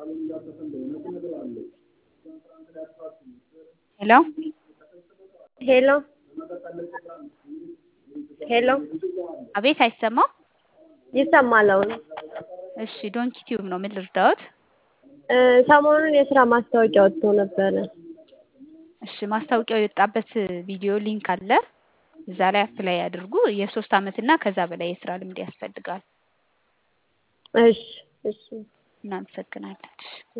ሄሎ ሄሎ ሄሎ አቤት አይሰማም? ይሰማል አሁን። እሺ ዶንኪ ቲዩብ ነው። ምን ልርዳዎት? እ ሰሞኑን የስራ ማስታወቂያ ወጥቶ ነበረ። እሺ ማስታወቂያው የወጣበት ቪዲዮ ሊንክ አለ። እዛ ላይ አፕላይ ያድርጉ። የሶስት አመት እና ከዛ በላይ የስራ ልምድ ያስፈልጋል። እሺ እሺ እናመሰግናለን። እሺ